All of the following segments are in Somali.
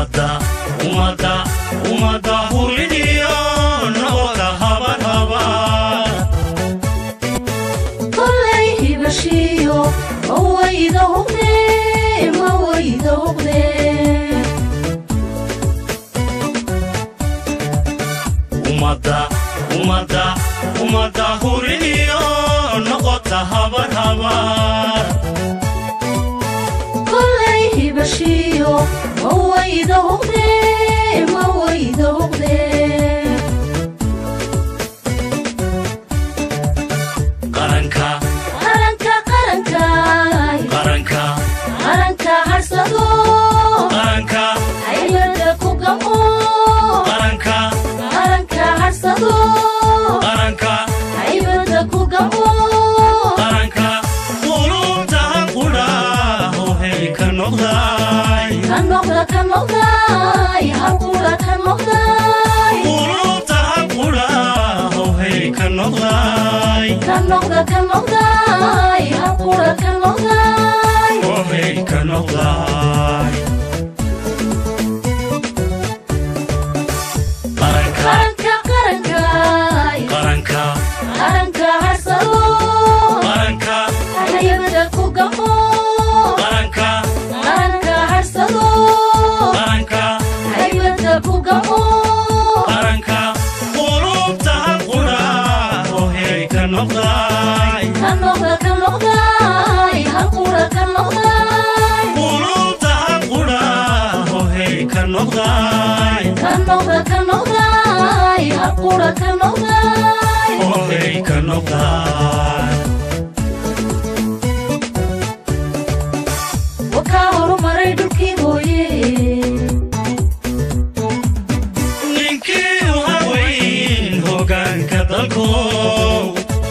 ummadda ummadda ummadda huridiyo noqoda habar habar kollay hibashiyo mawayda huqde mawayda huqde ummadda ummadda ummadda huridiyo noqota habar habar kollay hibashiyo mawayda huqde mawayda huqde qaranka qaranka qaranka qaranka qaranka harsado qaranka haybada ku gamo qaranka qaranka harsado qaranka haybada ku gamo qaranka qulubtahan qudha hohey ka noqday ka noqda ka noqday halqura ka noqday qulubtahan qudha hohey ka noqday ka noqda ka noqday halqura ka noqday hohey ka noqday qaranka qaranka qaranka qaranka qaranka harsado qaranka haybada ku gamo qaranka qaranka harsado qaranka haybada ku gamo qaranka qulubtahan qudha hohey ka noqday ka noqda ka noqday halqura ka noqday qulubtahan qudha hohey ka noqday ka noqda ka noqday halqura ka noqday hohey ka noqday wakaa horumaray dhulkii hooye ninkii u haweyn hogaanka dalkow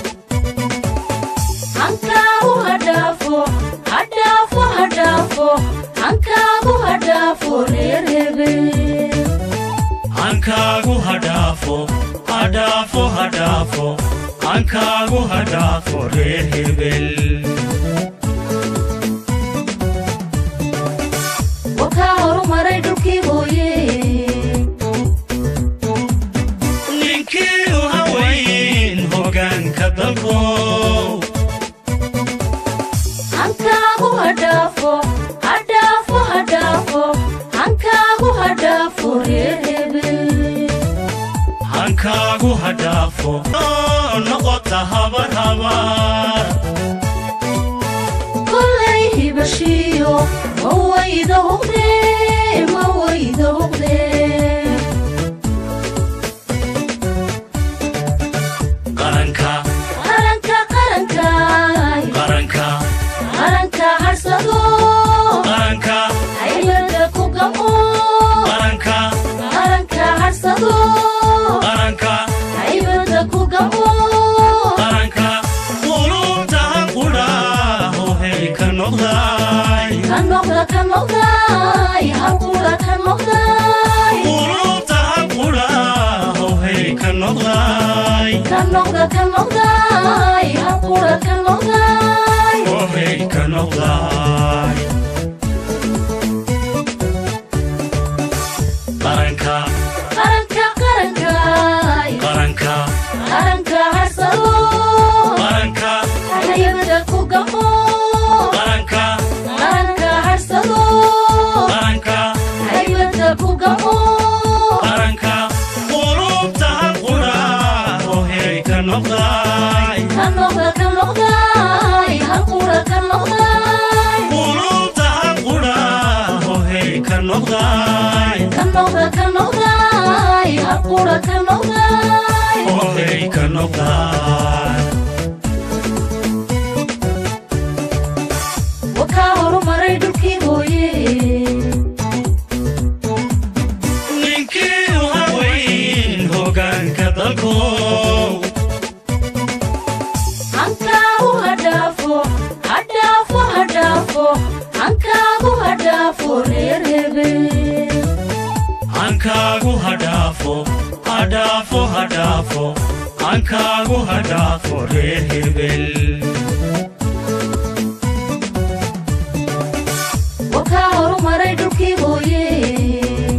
hankaagu hadhaafo hadhaafo hadhaafo hankaagu hadhaafo reer hebel hankaagu hadhaafo hadhaafo hadhaafo hankaagu hadhaafo reer hebel wakaa horumaray dhulkii hooye ninkii u haweyn hogaanka dalkow hankaagu hadhaafo hadhaafo hadhaafo hankaagu hadhaafo reer hebel hankaagu hadhaafo oo noqota habar habar kollay hibashiyo mawayda huqde mawayda huqde qaranka qaranka qaranka qaranka qaranka harsado qaranka haybada ku gamo qaranka qaranka harsado qaranka haybada ku gamo qaranka qulubtahan qudha hohey ka noqday ka noqda ka noqday halqura ka noqday qulubtahan qudha hohey ka noqday ka noqda ka noqday halqura ka noqday hohey ka noqday qaranka qaranka qaranka qaranka qaranka harsado qaranka haybada ku gamo qaranka qaranka harsado qaranka haybada ku gamo qaranka qulubtahan qudha hohey ka noqday ka noqda ka noqday halqura ka noqday qulubtahan qudha hohey ka noqday ka noqda ka noqday halqura ka noqday hohey ka noqday wakaa horumaray dhulkii hooye ninkii u haweyn hogaanka dalkow hankaagu hadhaafo hadhaafo hadhaafo hankaagu hadhaafo reer hebel hankaagu hadhaafo hadhaafo hadhaafo hankaagu hadhaafo reer hebel wakaa horumaray dhulkii hooye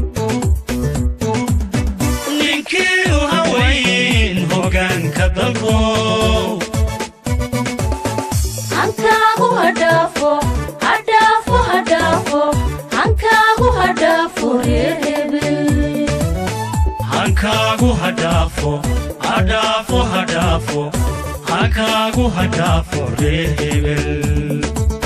hadhaafo hadhaafo hadhaafo hankaagu hadhaafo reer hebel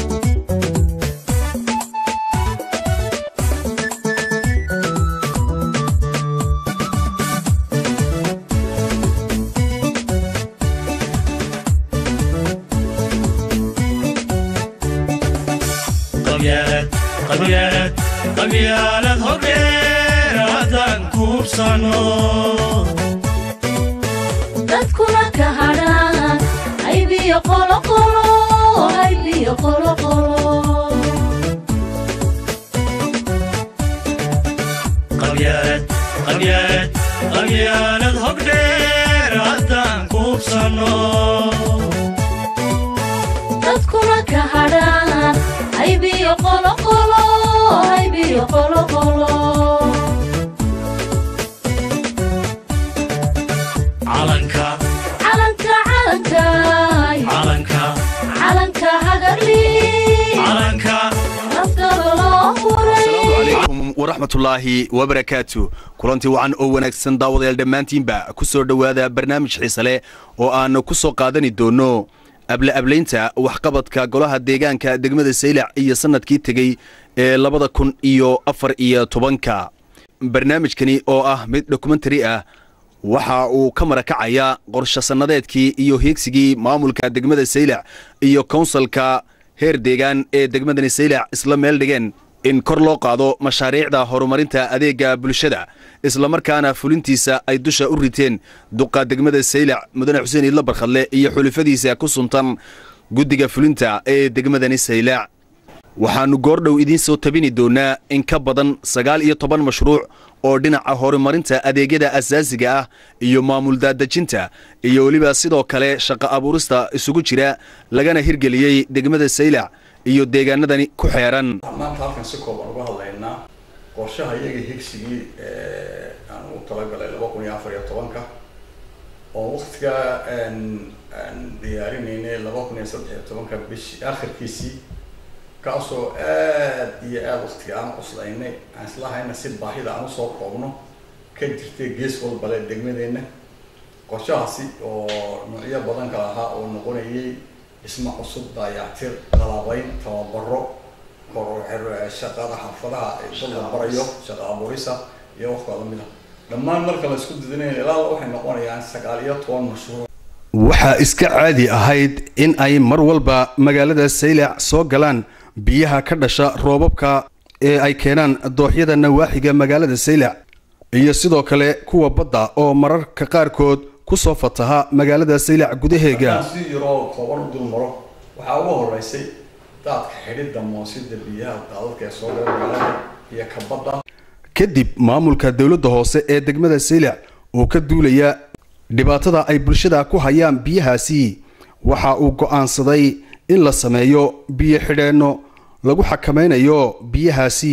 qabyaalad qabyaalad qabyaalad hordheer haddaan kuubsano dadkuna ka hadhaan aybiyo qoloqolo aybiyo qoloqolo qabyaalad qabyaalad qabyaalad hordheer haddaan kuubsano dadkuna ka hadhaan aybiyo qoloqolo aybiyo qoloqolo calanka calanka calanka calanka calanka hagarli calanka naftaba loo huray calaykum waraxmatullaahi wabarakaatu kulantii wacan oo wanaagsan daawadayaal dhammaantiinba ku soo dhowaada barnaamij xiise leh oo aan ku soo qaadani doonno abla-ablaynta waxqabadka golaha deegaanka degmada saylac iyo sannadkii tegey ee labada kun iyo afar iyo tobanka barnaamijkani oo ah mid dokumentari ah waxa uu ka marakacaya qorshe sannadeedkii iyo hiigsigii maamulka degmada saylac iyo kownsalka heer deegaan ee degmadani saylac isla meel dhigeen in kor loo qaado mashaariicda horumarinta adeega bulshada islamarkaana fulintiisa ay dusha u riteen duqa degmada saylac mudane xuseen iidla barkhadle iyo xulifadiisa ku suntan guddiga fulinta ee degmadani saylac waxaannu goordhow idiin soo tabini doonnaa in ka badan sagaal iyo toban mashruuc oo dhinaca horumarinta adeegyada asaasiga ah iyo maamul daadejinta iyo weliba sidoo kale shaqo abuurista isugu jira lagana hirgeliyey degmada saylac iyo deegaanadani ku xeeran maanta halkan si kooban uga hadlaynaa qorshaha iyaga higsigii aan ugu talagalay laba kun iyo afar iyo tobanka oo waktigaa aan aan diyaarinaynay laba kun iyo saddex iyo tobanka bishi akhirkiisii kaasoo aad iyo aad waktiga aan cuslaynay aan islahayna si baahida aan usoo koobno ka jirtay gees walbale degmadeenna qorshahaasi oo noocyo badan kala ahaa oo noqonayay dhismo cusub daayactir qalabayn tababaro kor shaqada xaafadaha dad la barayo shaqa abuurisa iyo waxkaa lamid ah dhammaan marka la isku didinayn ilaa waxay noqonayaan sagaal iyo toban mashruuc waxaa iska caadi ahayd in ay mar walba magaalada saylac soo galaan biyaha ka dhasha roobabka ee ay keenaan dooxyada nawaaxiga magaalada saylac iyo sidoo kale kuwa badda oo mararka qaarkood ku soo fataha magaalada saylac gudaheega haddaan si yaroo kooban u dul maro waxaa uga horeysay daadka xidhidda moosida biyaha daadadka ee soo gala magaalada iyo ka badda kadib maamulka dowladda hoose ee degmada saylac oo ka duulaya dhibaatada ay bulshada ku hayaan biyahaasi waxa uu go'aansaday in la sameeyo biyo xidheenno lagu xakamaynayo biyahaasi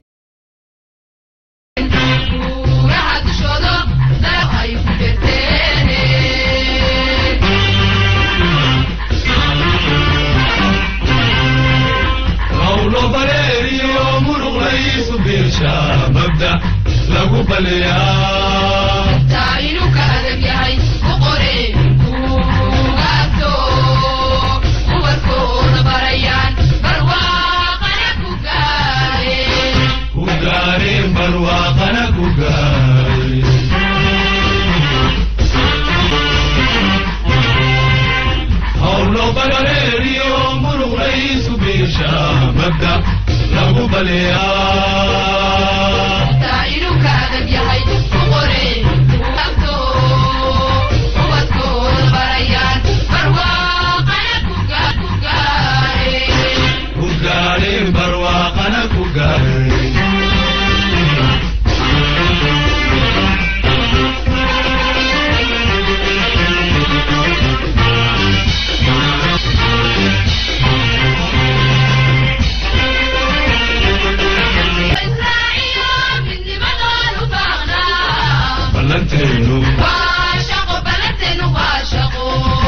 Buuraha dushooda dalab ay ku jirteen qawlo baleeriyo muruq laysu biirsha mabda lagu baleeyaa taa inuu ka adag yahay u qoreen buugaagto ubarkooda barayaan barwaaqana ku gaareen ku gaareen barwaaqana ku gaareen qawlo baleeriyo muruq laysu biirsha mabda lagu baleeyaa taa inuu ka adag yahay u qoreen buugaagto ubarkooda barayaan barwaaqana ku ga- ku gaareen ku gaareen barwaaqana ku gaareen Israa'iil midnimadoon u baaqnaa ballanteenu waa shaqo balanteenu waa shaqo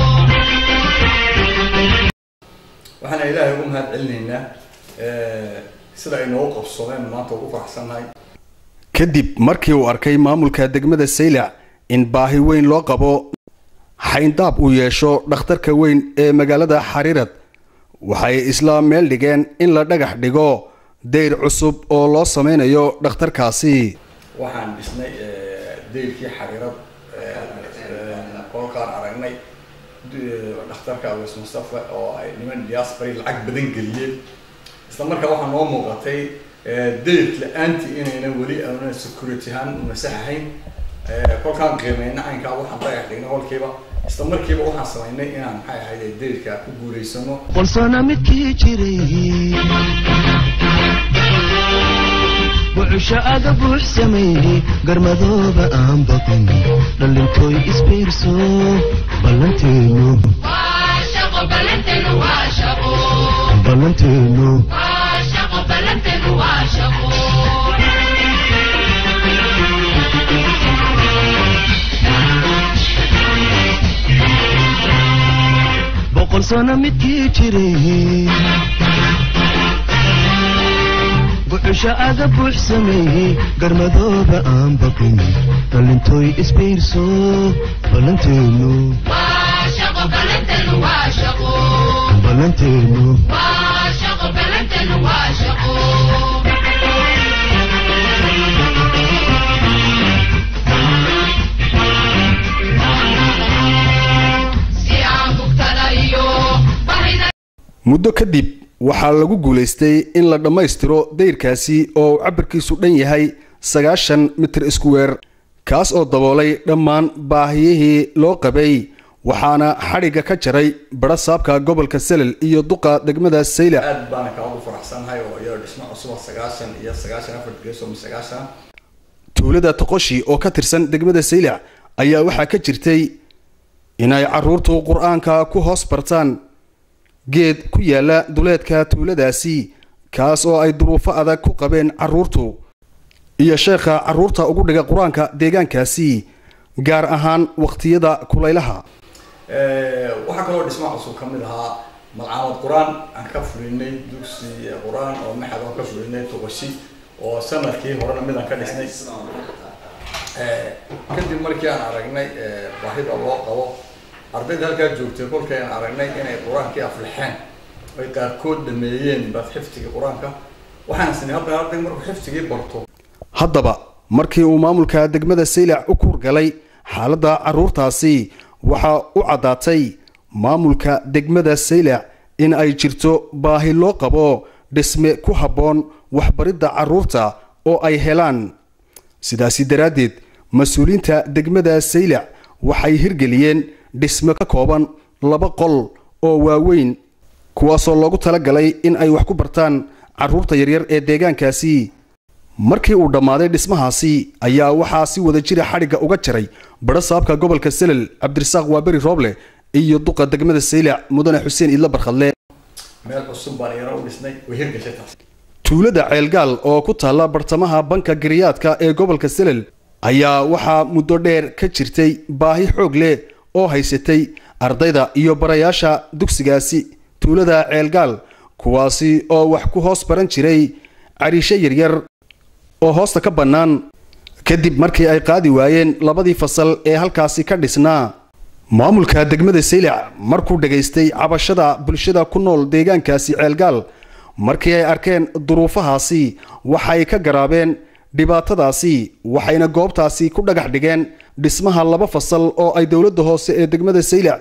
waxaana ilaahay ugu mahad celinaynaa sida ay noogu qabsoomeen maanta ugu faraxsannahay kadib markii uu arkay maamulka degmada saylac in baahi weyn loo qabo xayndaab uu yeesho dhakhtarka weyn ee magaalada xariirad waxay isla meel dhigeen in la dhagax dhigo dayr cusub oo loo sameynayo dhakhtarkaasi waxaan dhisnay dayrkii xariirad kolkaan aragnay dhakhtarka awes mustafa oo ay niman diaspori lacag badan geliyeen isla markaa waxaa noo muuqatay dayr la-aantii inayna weli aana security ahaan masaxahayn kolkaan qiimeyna caynkaa waxaan dhagax dhignay kolkiiba isla markiiba waxaan samaynay inaan maxay ahayd dayrka ku guulaysano qolsana midkii jiray bucusho aga buux sameeyey garmadooba aan baqin dhallintooy isbiirso ballanteenu waa shaqo ballanteenu waa shaqo ballanteenu waa shaqo ballanteenu waa shaqo boqol sano midkii jiray bucusho aga buux sameeyey garmadooba aan baqin dhallintooy isbiirso ballanteenu waa shaqo ballanteenu waa shaqo ballanteenu waa shaqo ballanteenu waa shaqo si aan bugtada iyo bahida muddo kadib waxaa lagu guulaystay in la dhammaystiro dayrkaasi oo uu cabirkiisu dhan yahay sagaashan mitir iskuweer kaas oo daboolay dhammaan baahiyihii loo qabay waxaana xadhigga ka jaray badha saabka gobolka selel iyo duqa degmada saylac aad baana kaa ugu faraxsanahay oo iyadoo dhismo cusuba sagaashan iyo sagaashan afar geeso ma sagaashan tuulada toqoshi oo ka tirsan degmada saylac ayaa waxaa ka jirtay inay caruurtu qur-aanka ku hoos bartaan geed ku yaala duleedka tuuladaasi kaas oo ay duruufo adag ku qabeen caruurtu iyo sheekha caruurta ugu dhiga qur-aanka deegaankaasi gaar ahaan waqtiyada kulaylaha waxaa kaloo dhismo cusub ka mid ahaa malcaamad qur-aan aan ka fulinay dugsi qur-aan oo maxad aan ka fulinay toqoshi oo sanadkii horena mid aan ka dhisnay kadib markii aan aragnay baahida loo qabo ardayda halkaa joogtay kolkii aan aragnay inay qur-aankii aflixeen ay qaarkood dhameeyeen baad xifdigii qur-aanka waxaan isnay hadda arday markuu xifdigii barto haddaba markii uu maamulka degmada saylac u kuurgalay xaaladda caruurtaasi waxaa u caddaatay maamulka degmada saylac in ay jirto baahi loo qabo dhisme ku habboon waxbaridda caruurta oo ay helaan sidaasi daraaddeed mas-uuliyiinta degmada saylac waxay hirgeliyeen dhisme ka kooban laba qol oo waaweyn kuwaasoo loogu talagalay in ay wax ku bartaan caruurta yaryar ee deegaankaasi markii uu dhammaaday dhismahaasi ayaa waxaa si wada jira xadhigga uga jaray badha saabka gobolka selel cabdirasaaq waaberi rooble iyo duqa degmada saylac mudane xuseen idla barkhadle meel cusub baan iyana u dhisnay way hirgashay taas tuulada ceelgaal oo ku taalla bartamaha banka giriyaadka ee gobolka selel ayaa waxaa muddo dheer ka jirtay baahi xoog leh oo haysatay ardayda iyo barayaasha dugsigaasi tuulada ceelgaal kuwaasi oo wax ku hoos baran jiray cariisho yaryar oo hoosta ka bannaan kadib markii ay qaadi waayeen labadii fasal ee halkaasi ka dhisnaa maamulka degmada saylac markuu dhegaystay cabashada bulshada ku nool deegaankaasi ceelgaal markii ay arkeen duruufahaasi waxay ka garaabeen dhibaatadaasi waxayna goobtaasi ku dhagax dhigeen dhismaha laba fasal oo ay dowladda hoose ee degmada saylac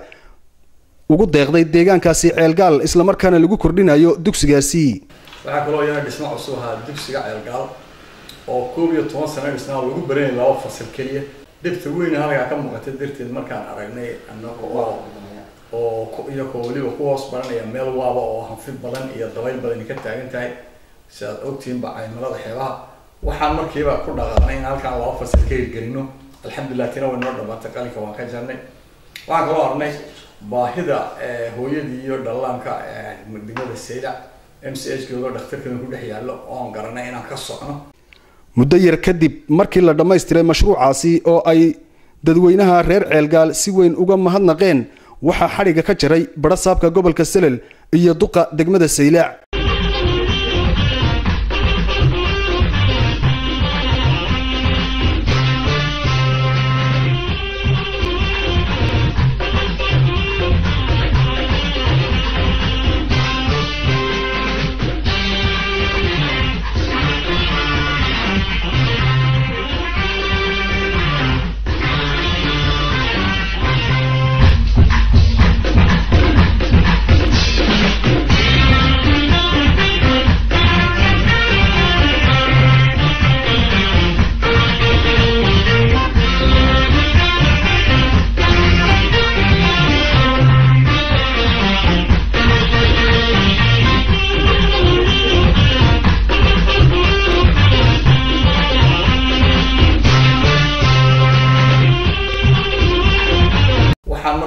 ugu deeqday deegaankaasi ceelgaal islamarkaana lagu kordhinayo dugsigaasi waxaa kaloo iyana dhismo cusub ahaa dugsiga ceelgaal oo koob iyo toban sano dhisnaa lagu baranayay laba fasal keliya dhibta weyn halkaa ka muuqatay darteed markaan aragnay anaga oo oo ku- iyakoo weliba ku hoos baranaya meel waaba oo hanfi badan iyo dabayl badani ka taagan tahay si aad ogtihiinba caymalada xeebaha waxaan markiiba ku dhaqaaqnay in halkaan laba fasal ka hirgelino alxamdulilah tina way noo dhamaatay qalinka waan ka jarnay waxaan kaloo arnay baahida eh, hooyadii iyo dhallaanka eh, degmada saylac m c h kooga dhakhtarkeeda ku dhex yaallo oon garanay inaan ka socno muddo yar kadib markii la dhammaystiray mashruucaasi oo ay dadweynaha reer ceelgaal si weyn uga mahadnaqeen waxaa xadhigga ka jaray badha saabka gobolka selel iyo duqa degmada saylac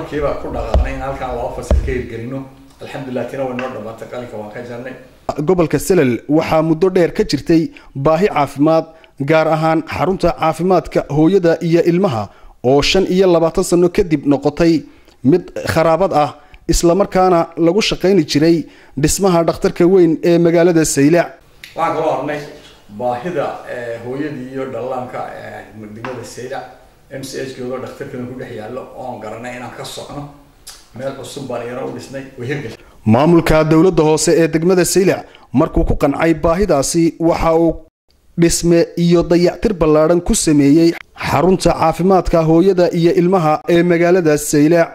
markiiba ku dhaqaaqnay in halkaan laba fasal ka hirgelino alxamdulilah tina way noo dhamaatay qalinka waan ka jarnay gobolka selel waxaa muddo dheer ka jirtay baahi caafimaad gaar ahaan xarunta caafimaadka hooyada iyo ilmaha oo shan iyo labaatan sano kadib noqotay mid kharaabad ah islamarkaana lagu shaqayni jiray dhismaha dhakhtarka weyn ee magaalada saylac waxaan kaloo arnay baahida eh, hooyadii iyo dhallaanka eh, degmada saylac m c h goodo dhakhtarkana ku dhex yaallo oon garanay inaan ka socno meel cusub baan iyana u dhisnay way hirgashay maamulka dowladda hoose ee degmada saylac markuu ku qancay baahidaasi waxa uu dhisme iyo dayactir ballaadhan ku sameeyey xarunta caafimaadka hooyada iyo ilmaha ee magaalada saylac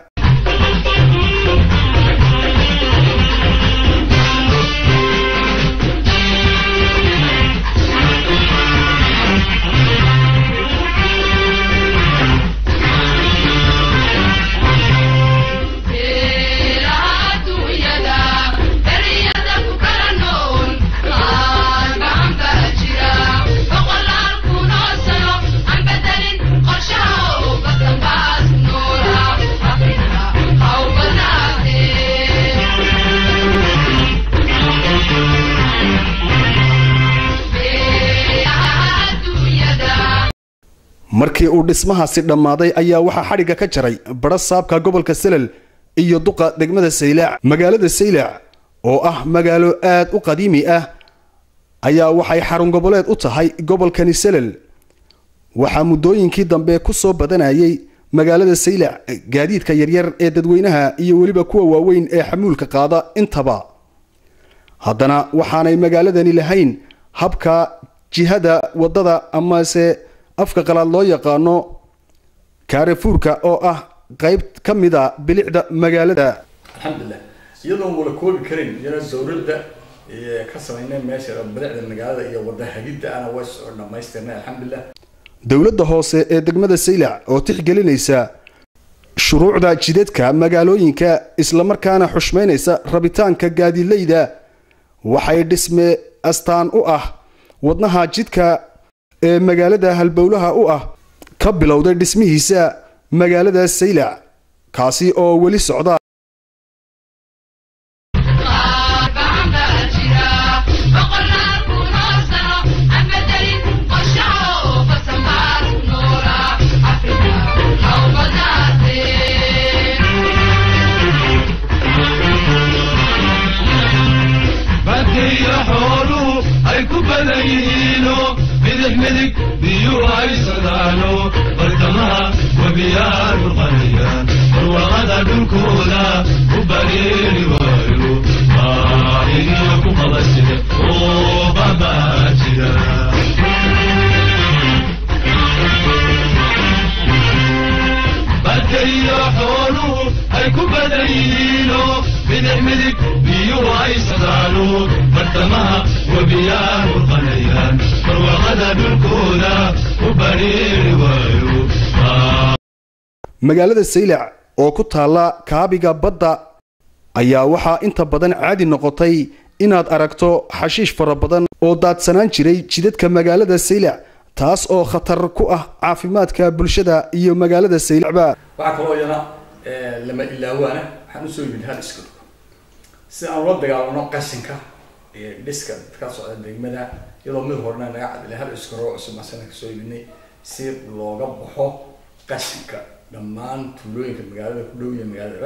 markii uu dhismahaasi dhammaaday ayaa waxaa xadhigga ka jaray badha saabka gobolka selel iyo duqa degmada saylac magaalada saylac oo ah magaalo aad u qadiimi ah ayaa waxay xarun goboleed u tahay gobolkani selel waxaa muddooyinkii dambe ku soo badanayay magaalada saylac gaadiidka yaryar ee dadweynaha iyo weliba kuwa waaweyn ee xamuulka qaada intaba haddana waxaanay magaaladani lahayn habka jihada waddada amase afka qalaad loo yaqaano kaarefuurka oo ah qayb ka mid a bilicda magaalada alxamdulilah iyadoon wala koobi karin iyana dowladda iyo ka samaynay meesha bilicda magaalada iyo wada hagidda ana way soo dhamaystirnay alxamdulilah dowladda hoose ee degmada saylac oo tixgelinaysa shuruucda jidadka magaalooyinka islamarkaana xushmaynaysa rabitaanka gaadiidleyda waxay dhisme astaan u ah wadnaha jidka ee magaalada halbowlaha u ah ka bilowday dhismihiisa magaalada saylac kaasi oo weli socda badkiyo xooluhu ay ku badan yihiino midix midig biyuhu ay socdaano bartamaha webiyaa dhulqanaya barwaaqada dhulkooda u bareeri waayo baahiniyo ku qabasida oo babaa jira badkayo xooluhu ay ku badan yihiino midix midig biyuhu ay socdaano bartamaha webiyaa dhulqanayaan barwaaqada dhulkooda u bareeri waayo magaalada saylac oo ku taalla kaabiga badda ayaa waxaa inta badan caadi noqotay inaad aragto xashiish fara badan oo daadsanaan jiray jidadka magaalada saylac taas oo khatar ku ah caafimaadka bulshada iyo magaalada saylacba waxaa kaloo iyana eh, lama ilaawaana waxaan usoo yimid hal isku si aan ula dagaalano qashinka iyo dhiska ka socda degmada iyadoo mid horena naga cadilay hal iskaroo cusub asana kasoo yimidnay si looga baxo qashinka dhammaan tuulooyinka magaalada ku dhow iyo magaaladaba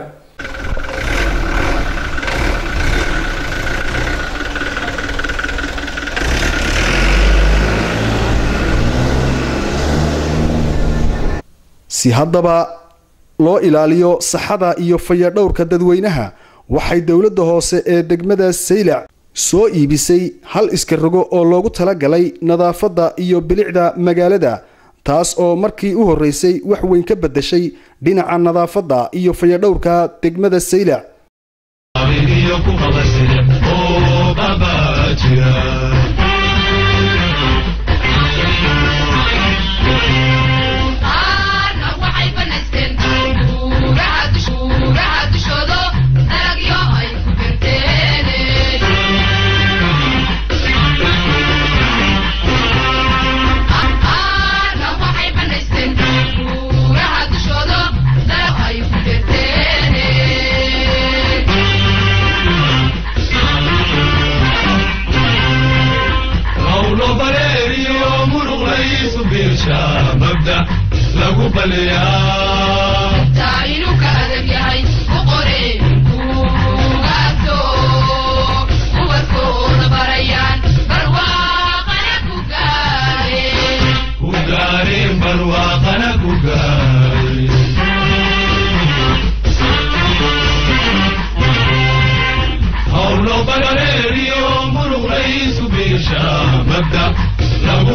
si haddaba loo ilaaliyo saxada iyo fayadhowrka dadweynaha waxay dowladda hoose ee degmada saylac soo iibisay hal iska rogo oo loogu talagalay nadaafadda iyo bilicda magaalada taas oo markii u horreysay wax weyn ka beddeshay dhinaca nadaafadda iyo fayadhowrka degmada saylac baahiniyo ku qabasida oo babaa jira qaarna waxay banaysteen buuraha dush- buuraha dushoodo dalagyo ay ku beerteen qaarna waxay banaysteen buuraha dushoodo dalag ay ku beerteen beesha mabda lagu baliyaa taa inuu ka adag yahay u qore buugaagto ubadkooda barayaan barwaaqana ku gaareen ku gaareen barwaaqana ku gaareen howlo bagareeriyo muruqlaysu beesha mabda lagu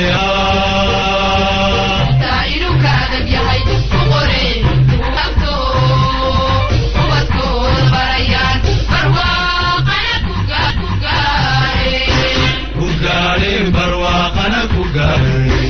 baliyaa taa inuu ka adag yahay u qore buugaagto ubadkooda barayaan barwaaqana ku ga- ku gaareen ku gaareen barwaaqana ku gaareen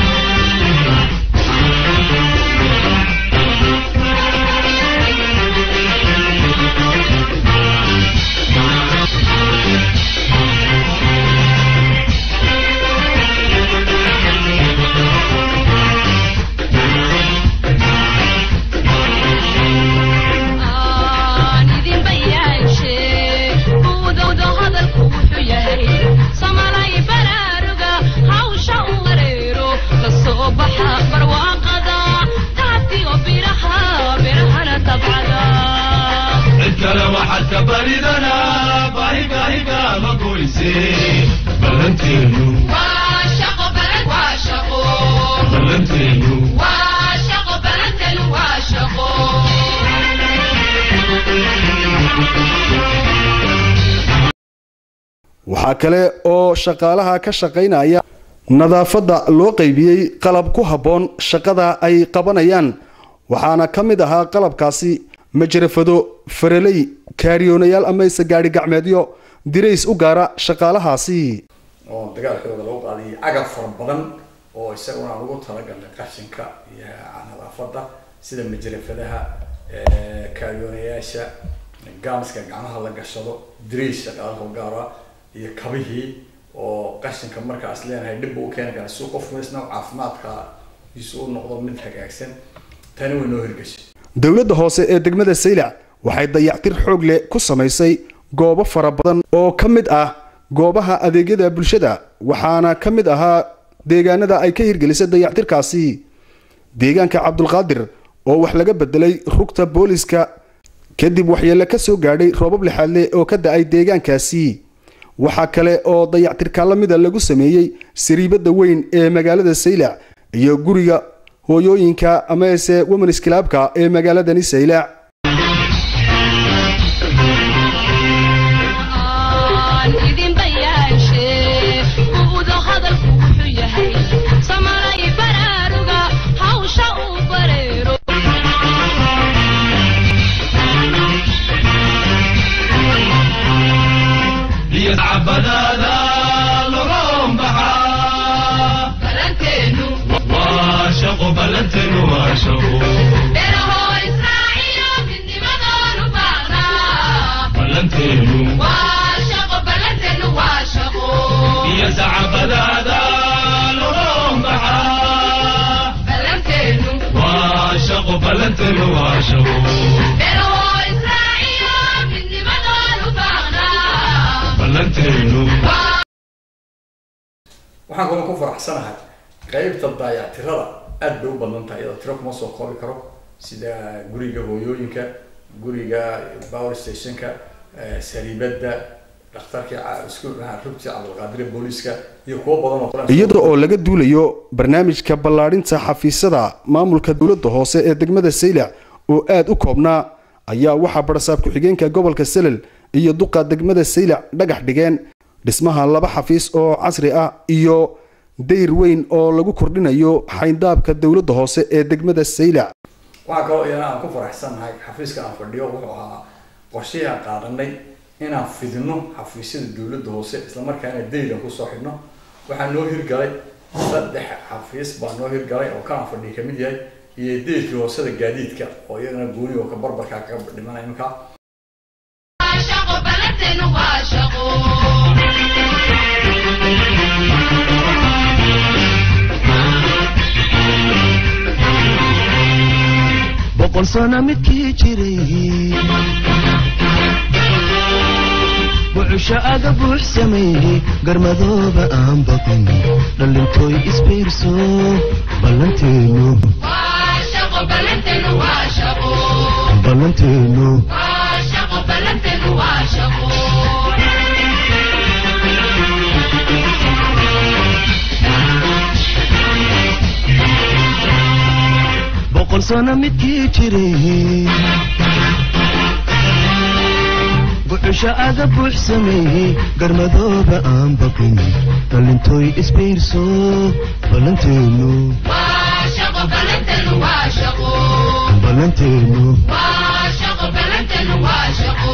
aan idin bayaanshe buudowda hadalku wuxuu yahay samalay baraaruga hawsha u wareero la soo baxa barwaaqada taatiyo biraha birahana tabcada cid kale waxaad ka baridanaa baahigahiga ma goyse ballanteenu waa shaqo balad waa shaqo ballanteenu waa shaqo balantan waa shaqo waxaa kale oo shaqaalaha ka shaqaynaya nadaafadda loo qaybiyey qalab ku habboon shaqada ay qabanayaan waxaana ka mid ahaa qalabkaasi majarafado faraley kaariyoonayaal amayse gaadhi gacmeedyo dirays u gaara shaqaalahaasi oo dagaalkooda lagu qaadiyay agab fara badan oo isaguna aan ugu talagalnay qashinka iyo nadaafadda sida majarafadaha kaariyoonayaasha gaamiska gacmaha la gashado dirays shaqaalaha u gaara iyo kabihii oo qashinka markaas leenahay dhib buu u keeni karaa si qofku isna caafimaadka isu u noqdo mid hagaagsan tani way noo hirgashay dowladda hoose ee degmada saylac waxay dayactir xoog leh ku samaysay goobo fara badan oo ka mid ah goobaha adeegyada bulshada waxaana ka mid ahaa deegaanada ay ka hirgelisay dayactirkaasi deegaanka cabdulqaadir oo wax laga bedelay rugta booliska kadib waxyeelo ka soo gaadhay roobab lixaadle oo ka da-ay deegaankaasi waxaa kale oo dayactirka la mida lagu sameeyey sariibada weyn ee magaalada saylac iyo guriga hooyooyinka amase womens clubka ee magaaladani saylac aan idin bayaanshe buudo hadalku wuxuu yahay samalay baraaruga hawsha u bareero iyo sacbadaada logoon baxaa balanteenu waa shaqo ballanteenu waa shaqo beerahoo israaciyo midnimadoonu baaqnaa ballanteenu waa shaqo balanteenu waa shaqo iyo sacbadaada logoon baxaa balanteenu waa shaqo ballanteenu waa shaqo beerahoo israaciyo midnimadoonu baaqnaa ballanteenu waxaan kaloo ku faraxsanahay qeybta daayactirada aad bay u badan tahay iyadoo tiro kuma soo koobi karo sida guriga hooyooyinka guriga power stationka eh, sariibada dhakhtarkii ca- isku rugtii cabdulqaadire booliska iyo kuwo badan oo kale iyada oo laga duulayo barnaamijka ballaadhinta xafiisyada maamulka dowladda hoose ee degmada saylac oo aad u koobnaa ayaa waxaa barasaab ku-xigeenka gobolka selel iyo duqa degmada saylac dhagax dhigeen dhismaha laba xafiis oo casri ah iyo dayr weyn oo lagu kordhinayo xayndaabka dowladda hoose ee degmada saylac waxaa kaloo iyana aan ku faraxsanahay xafiiska aan fadhiyo wuxuu ahaa qorshihii aan qaadanay inaan fidino xafiisyada dowladda hoose islamarkaana daylan kusoo xidhno waxaa noo hirgalay saddex xafiis baa noo hirgalay oo kanaan fadhiya kamid yahay iyo daylkii hoosada gaadiidka oo iyagana gooni oo ka barbarkaa kaga dhimana iminka waa shaqo balanteenu waa shaqo boqol sano midkii jiray bucusho aga buux sameeyey garmadooba aan baqin dhalintooy isbiirso ballanteenu waa shaqo ballanteenu waa shaqo ballanteenu waa shaqo ballanteenu waa shaqo boqol sano midkii jiray buxusha aga buux sameeyey garmadooba aan baqin dhalintooy isbiirso ballanteenu waa shaqo ballanteenu waa shaqo ballanteenu waa shaqo ballanteenu waa shaqo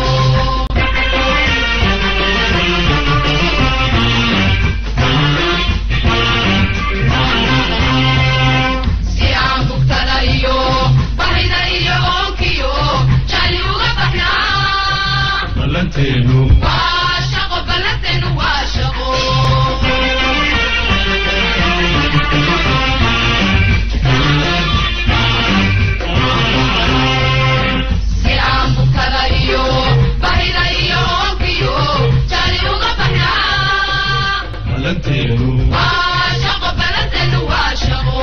si aan bugtada iyo bahida iyo oonkiyo jali uga baxnaa ballanteenu waa shaqo ballanteenu waa shaqo si aan bugtada iyo bahida iyo oonkiyo jali uga baxnaa ballanteenu waa shaqo ballanteenu waa shaqo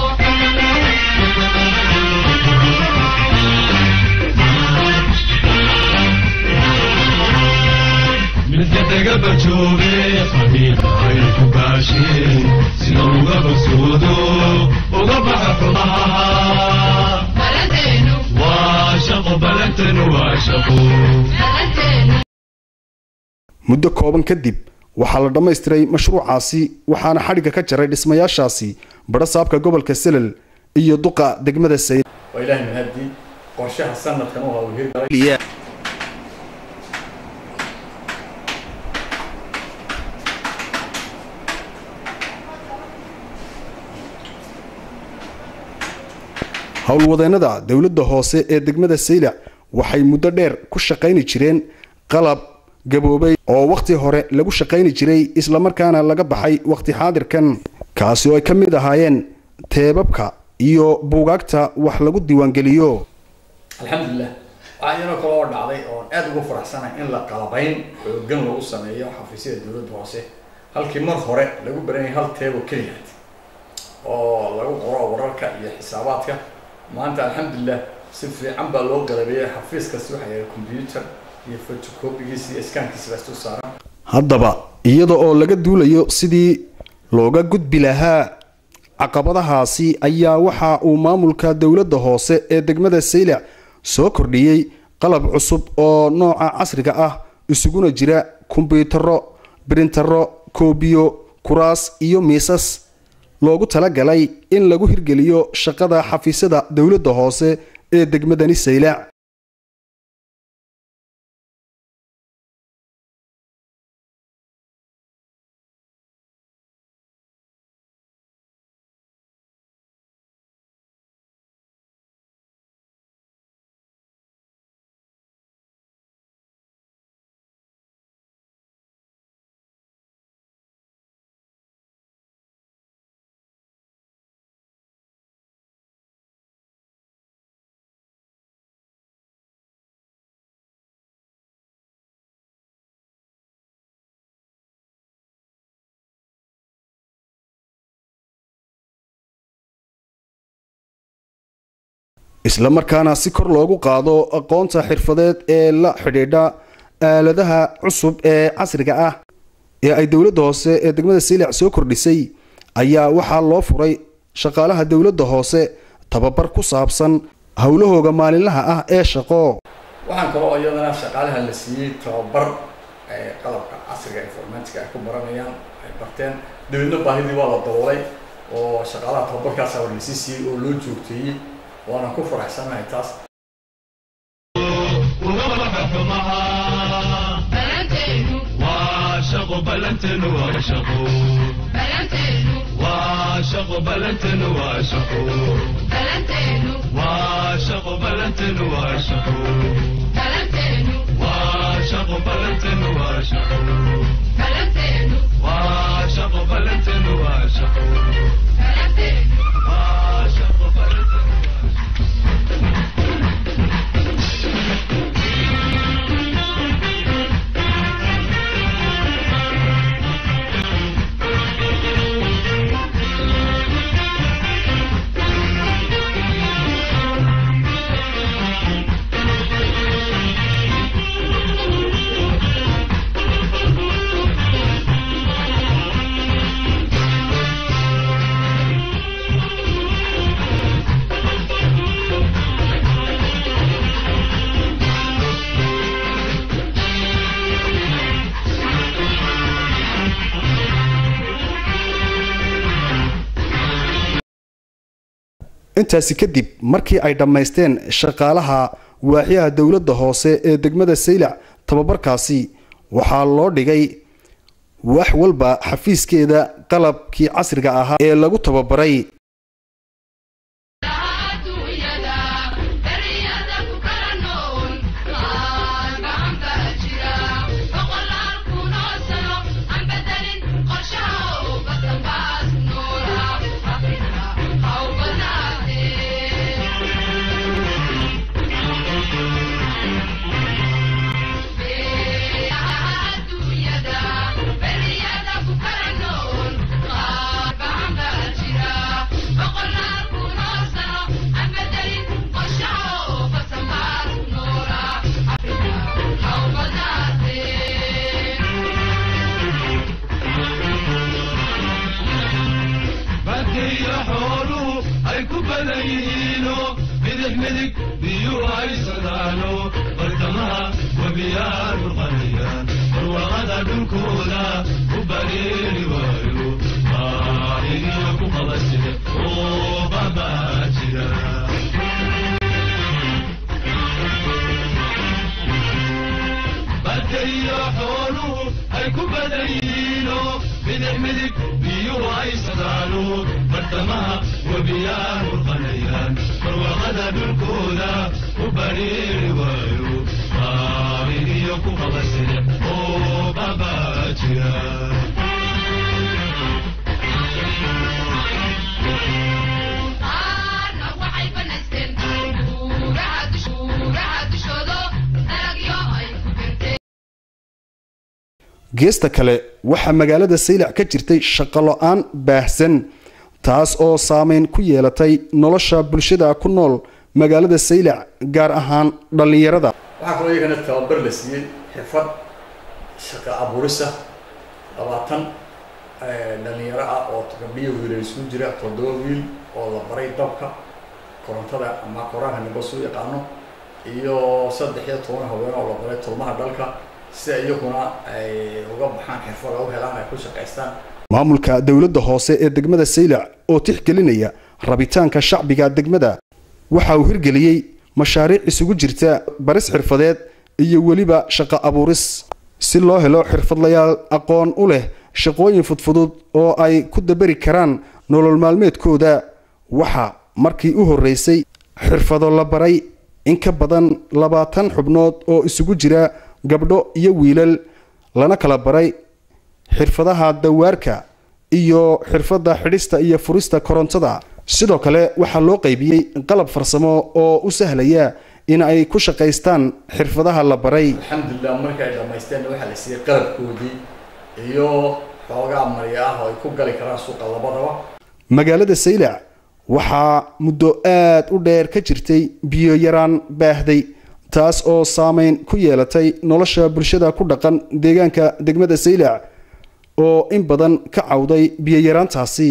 midka daga bajoobe qabiilka ay ku baasheen sida uga bagsoodo uga baxa xumaha ballanteenu waa shaqo ballanteenu waa shaqo ballanteenu muddo kooban kadib waxaa la dhammaystiray mashruucaasi waxaana xadhigga ka jaray dhismayaashaasi badhasaabka gobolka selel iyo duqa degmada sayl waa ilaahay mahadii qorshaha sanadkan u hawlgeli galay howlwadeennada dowladda hoose ee degmada saylac waxay muddo dheer ku shaqayni jireen qalab gaboobay oo wakhti hore lagu shaqayni jiray islamarkaana laga baxay wakhti xaadirkan kaasi oo ay ka mid ahaayeen teebabka iyo buugaagta wax lagu diiwaangeliyo alxamdulilah waxaa iyadoo kale oo dhacday oon aad ugu faraxsanahay in la qalabayn xoogan lagu sameeyo xafiisyada dowladda hoose halkii mar hore lagu baranayay hal teebo keliyaad oo lagu qoro wararka iyo xisaabaadka maanta alxamdulilah si fiican baa loo galabeeyey xafiis kasta waxaa yahay computer iyo photocopygiisa iyo scankiisa baa isu saaran haddaba iyada oo laga duulayo sidii looga gudbi lahaa caqabadahaasi ayaa waxa uu maamulka dowladda hoose ee degmada saylac soo kordhiyey qalab cusub oo nooca casriga ah isuguna jira kumbuyuutarro brintaro koobiyo kuraas iyo miisas loogu talagalay in lagu hirgeliyo shaqada xafiisyada dowladda hoose ee degmadani saylac isla markaana si kor loogu qaado aqoonta xirfadeed ee la xidhiidha aaladaha cusub ee casriga ah ee ay dowladda hoose ee degmada saylac soo kordhisay ayaa waxaa loo furay shaqaalaha dowladda hoose tababar ku saabsan howlahooga maalinlaha ah ee shaqo waxaan kaloo iyadana shaqaalaha la siiyey tababar ee qalabka casriga informatica ay ku baranayaan ay barteen dabeedna baahidii waa la daboolay oo shaqaalaha tababarkaasa waa lasii siiyey oo loo joogteeyey waana ku faraxsanahay taas uga baxa xumaha ballanteenu waa shaqo ballanteenu waa shaqo ballanteenu waa shaqo ballanteenu waa shaqo ballanteenu waa shaqo ballanteenu waa shaqo ballanteenu waa shaqo ballanteenu waa shaqo ballanteenu waa shaqo ballanteenu waa shaqo ballanteenu waa shaqo ballanteenu intaasi kadib markii ay dhammaysteen shaqaalaha waaxyaha dowladda hoose ee degmada saylac tababarkaasi waxaa loo dhigay wax walba xafiiskeeda qalabkii casriga ahaa ee lagu tababaray adduunyada daryada ku kala nool qaar gacan baa jira boqolaal kunoo sano aan bedelin qorshaha oo badan baas noola afrika ha u banaatee adduunyada beryada ku kala nool qaar gacan baa jira boqolaal kunoo sano aan bedelin qorshaha oo badan baas noola afrika ha u banaatee badkaiyo xooluhu ay ku badan yihiino midix midig biyuhu ay socdaano bartamaha webiyaa dhulqanayaan barwaaqada dhulkooda u bareeri waayo maahiriyo ku qabasire oo babaa jira badkaiyo xooluhu ay ku badan yihiino midix midig biyuhu ay socdaano bartamaha webiyaa dhulqanayaan barwaaqada dhulkooda u bareeri waayo maahiriyo ku qabasire oo babaa jira qaarna waxay banaysteen buuraha dush- buuraha dushoodo dalagyo ay ku beerteen geesta kale waxaa magaalada saylac ka jirtay shaqo lo-aan baahsan taas oo saameyn ku yeelatay nolosha bulshada ku nool magaalada saylac gaar ahaan dhallinyarada waxaa kaloo iyagana tababar la siiyey xirfad shaqo abuurisa labaatan dhalinyaro ah oo gabdhiyo wiil ay isugu jira toddoba wiil oo la baray dabka korontada ama koraanka nimba suu yaqaano iyo saddex iyo toban haween oo la baray tolmaha dhalka si iyaguna ay uga baxaan xirfada u helaan ay ku shaqaystaan maamulka dowladda hoose ee degmada saylac oo tixgelinaya rabitaanka shacbiga degmada waxa uu hirgeliyey mashaariic isugu jirta baris xirfadeed iyo weliba shaqo abuuris si loo helo xirfadlayaal aqoon u leh shaqooyin fudfudud oo ay ku dabari karaan nolol maalmeedkooda waxa markii u horreysay xirfado la baray in ka badan labaatan xubnood oo isugu jira gabdho iyo wiilal lana kala baray xirfadaha dawaarka iyo xirfadda xidhista iyo furista korontada sidoo kale waxaa loo qaybiyey qalab farsamo oo u sahlaya in ay ku shaqaystaan xirfadaha la baray alxamdulilah markii ay dhamaysteen waxaa la siiyey qalabkoodii iyo xoogaa marya ah oo ay ku gali karaan suuqa labadaba magaalada saylac waxaa muddo aad u dheer ka jirtay biyo yaraan baahday taas oo saameyn ku yeelatay nolosha bulshada ku dhaqan deegaanka degmada saylac oo in badan ka cawday biyo yaraantaasi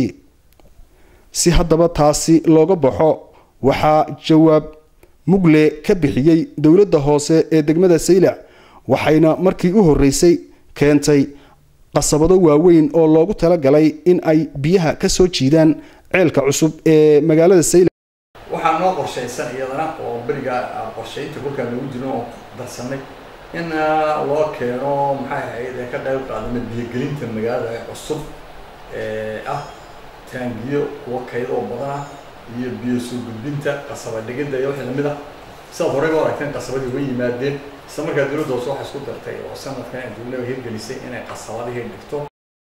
si haddaba taasi looga baxo waxaa jawaab mugle ka bixiyey dowladda hoose ee degmada saylac waxayna markii u horreysay keentay qasabado waaweyn oo loogu talagalay in ay biyaha ka soo jiidaan ceelka cusub ee magaalada saylac waxaa noo qorshaysan iyadana oo beriga qorshaynta kolkaa nagu jiro oo darsanay in ah, loo keeno maxay ahayd ee ka qayb qaadana biyogelinta magaalada ee cusub ee ah taangiyo kuwa kayd oo badan ah iyo biyo soo gudbinta qasaba dhigidda iyo wixii lamid ah sidaad horey u aragteen qasabadii way yimaadeen isla markaa dowladda hoose waxay isku dartay oo sanadkan ay dowladda hirgelisay inay qasabadihii dhigto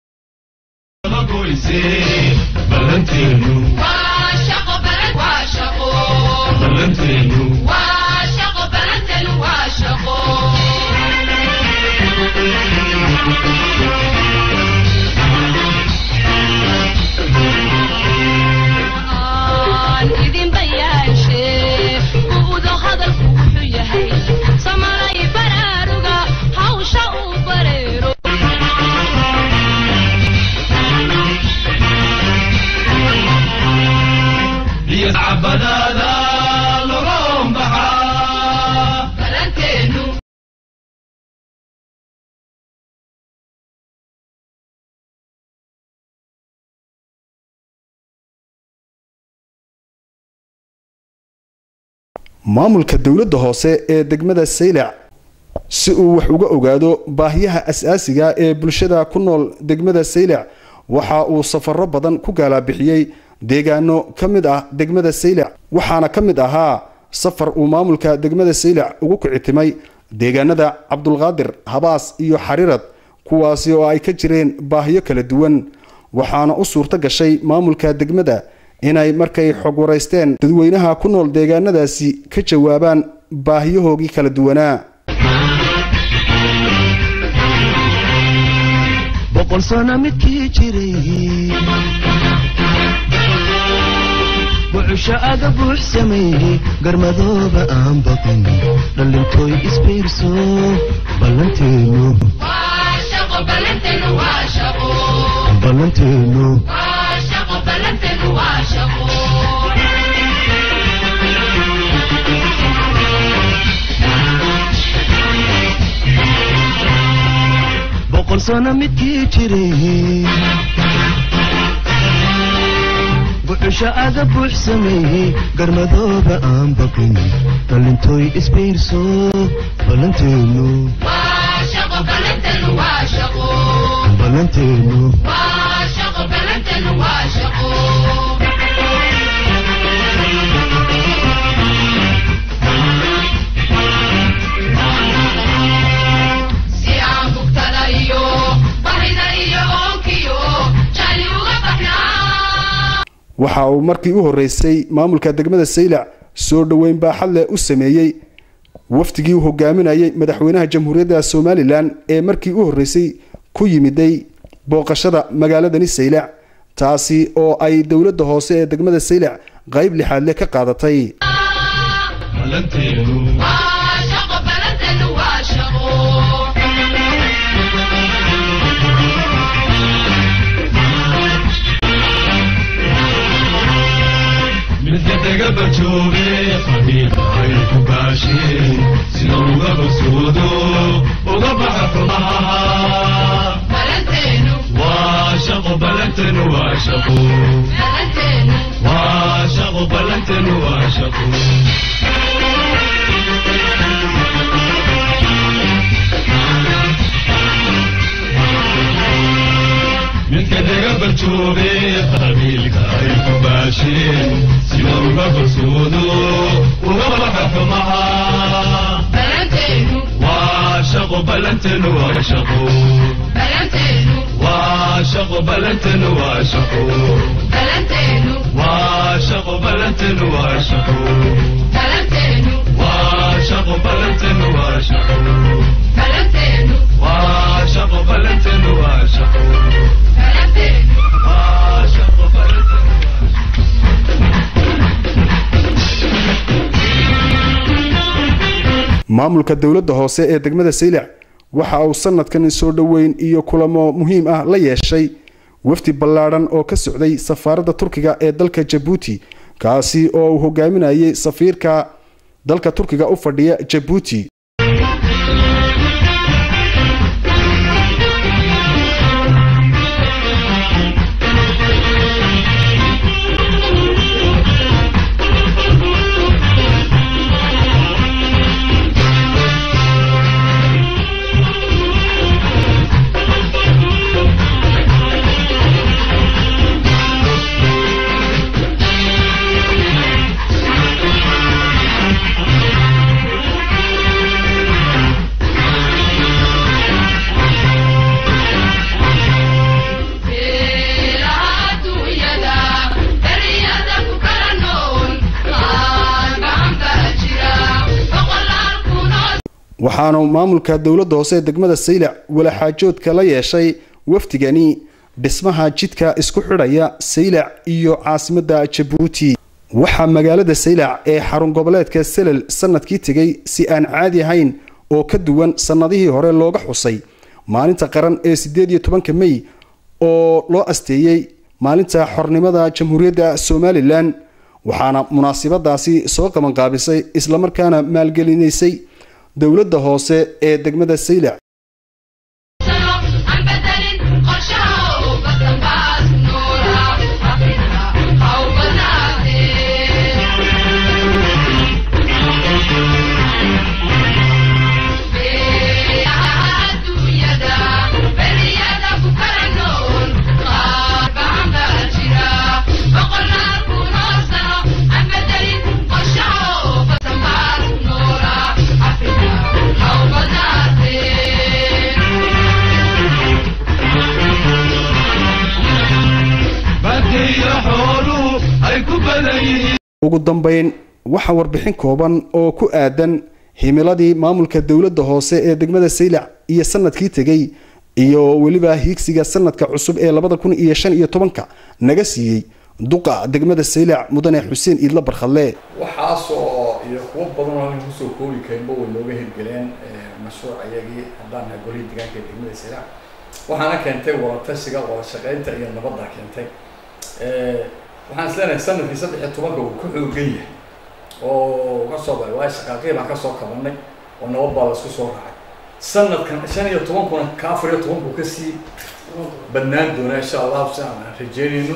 goyse ballanteenu waa shaqo balan waa shaqo ballanteenu waa shaqo balantan waa shaqo aan idin bayaanshe buudo hadalku wuxuu yahay samalay baraaruga hawsha uu bareero iyo cabadaada maamulka dowladda hoose ee degmada saylac si uu wax uga ogaado baahiyaha as-aasiga ee bulshada ku nool degmada saylac waxa uu safaro badan ku gaalabixiyey deegaano ka mid ah degmada saylac waxaana ka mid ahaa safar uu maamulka degmada saylac ugu kicitimay deegaanada cabdulqaadir habaas iyo xariirad kuwaasi oo ay ka jireen baahiyo kala duwan waxaana u suurto gashay maamulka degmada inay markay xog waraysteen dadweynaha ku nool deegaanadaasi ka jawaabaan baahiyahoogii kala duwanaa boqol sano midkii jiray bucusho aga buux sameeyey garmadooba aan baqin dhallintooy isbiirso ballanteenu waa shaqo ballanteenu waa shaqo ballanteenu waa shaqo ballanteenu waa shaqo boqol sano midkii jiray bucusho aga buux sameeyey garmadooba aan baqin dhallintooy isbiirso ballanteenu waa shaqo ballanteenu waa shaqo ballanteenu waa shaqo ballanteenu waa shaqo si aan bugtada iyo bahida iyo oonkiyo jali uga baxnaa waxa uu markii u horreysay maamulka degmada saylac soo dhoweyn baaxad leh u sameeyey wafdigii uu hogaaminayay madaxweynaha jamhuuriyadda somalilan ee markii u horreysay ku yimiday booqashada magaaladani saylac taasi oo ay dowladda hoose ee degmada saylac qayb lixaad leh ka qaadatay ballanteenu waa shaqo ballanteenu waa shaqo midka daga bajoobe qabiilka ay ku baasheen sida uga bogsoodo uga baxa xumaha ballanteenu waa shaqo ballanteenu waa shaqo ballanteenu waa shaqo ballanteenu waa shaqo midka daga bajoobe qabiilka ay ku baasheen sida uga bogsoodo uga baxa xumaha ballanteenu waa shaqo ballanteenu waa shaqo ballanteenu waa shaqo ballanteenu waa shaqo ballanteenu waa shaqo ballanteenu waa shaqo ballanteenu waa shaqo ballanteenu waa shaqo ballanteenu waa shaqo ballanteenu waa shaqo ballanteenu waa shaqo ballanteenu waa shaqo maamulka dowladda hoose ee degmada saylac waxa uu sanadkan soo dhoweyn iyo kulamo muhiim ah la yeeshay wafdi ballaadhan oo ka socday safaaradda turkiga ee dalka jabuuti kaasi oo uu hogaaminayay safiirka dalka turkiga u fadhiya jabuuti beelaha adduunyada dariyada ku kala nool qaar gacanta jira boqolaal kunoo waxaana maamulka dowladda hoose ee degmada saylac walaxaajoodka la yeeshay wafdigani dhismaha jidka isku xidhaya saylac iyo caasimadda jabuuti waxaa magaalada saylac ee xarun goboleedka selel sanadkii tegay si aan caadi ahayn oo ka duwan sannadihii hore looga xusay maalinta qaran ee sideed iyo tobanka mey oo loo asteeyey maalinta xornimada jamhuuriyadda somalilan waxaana munaasibadaasi soo qabanqaabisay islamarkaana maalgelinaysay dowladda hoose ee degmada saylac sano aan bedelin qorshaha oo badan baas noolaa afrika ha u badnaatee badan ugu dambayn waxaa warbixin kooban oo ku aadan himiladii maamulka dowladda hoose ee degmada saylac iyo sanadkii tegey iyo weliba hiigsiga sanadka cusub ee labada kun iyo shan iyo tobanka naga siiyey duqa degmada saylac mudane xuseen iidla barkhadle waxaasoo iyo kuwo badan oo halkan kusoo koobi karinba way nooga hirgeleen mashruuc ayagii haddaan nahay golihii deegaanka ee degmada saylac waxaana keentay wadatashiga wada shaqaynta iyo nabadda keentay waxaan isleenahay sanadkii saddex iyo tobanka uu ka xoogan yahay oo kasoo baxay waayo shaqaaqii baan kasoo kabanay oo nabad baa laisku soo raacay sanadkan shan iyo tobankuna ka afar iyo tobanku kasii badnaan doonaa insha allahu si aan rajeynayno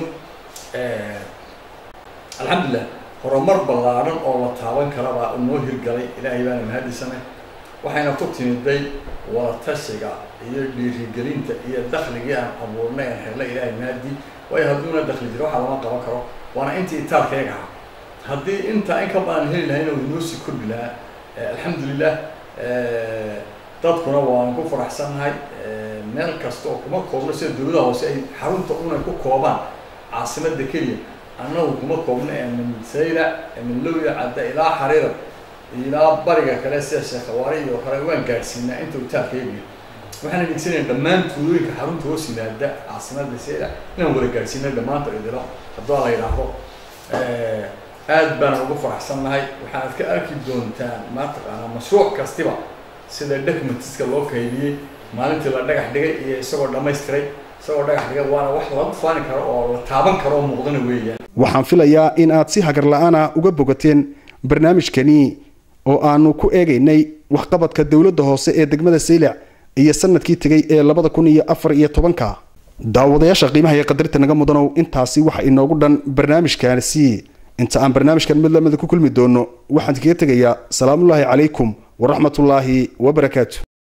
alxamdulilah horumar ballaaran oo la taaban karabaa noo hirgalay ilaahay baana mahadisanay waxayna ku timiday wadatashiga iyo dhiirigelinta iyo dakligii aan abuurnay aan helnay ilaahay mahadi waayo hadduuna dakli jiro waxaa lama qaban karo waana intii itaalkayga ahaa haddii intaa in ka badan heli lahayna uu inoo sii kordhi lahaa alxamdulilah dadkuna waan ku faraxsannahay meel kasta oo kuma koobno sida dowladaha hoose ay xarunta una ku koobaan caasimada keliya annagu kuma koobno ee min sayla min lowya cadda ilaa xariira ilaa bariga kale sida sheekhawaari iyo kale waan gaadhsiinaa inta utaalkaygiyo waxaan adeegsanaya dhammaan tuulooyinka xarunta hoos yimaada caasimada sayla inaan wada gaadhsiina dhammaanta idilo haddua la yidhaahdo aad baan ugu faraxsannahay waxaad ka arki doontaan mataqaanaa mashruuc kastiba sida documentiska loo kaydiyey maalintii la dhagax dhigay iyo isagoo dhammaystiray isagoo dhagax dhigay waana wax lagu faani karo oo la taaban karo oo muuqdana weeyaan waxaan filayaa in aad si hagar la-aana uga bogateen barnaamijkani oo aanu ku eegaynay waxqabadka dowladda hoose ee degmada saylac iyo sanadkii tegay ee labada kun iyo afar iyo tobanka daawadayaasha qiimaha iyo qadarta naga mudanow intaasi waxa inoogu dhan barnaamijkaasi inta aan barnaamijkan mid lamida ku kulmi doono waxaan kaga tegayaa salaamullaahi calaykum waraxmatullaahi wabarakaatu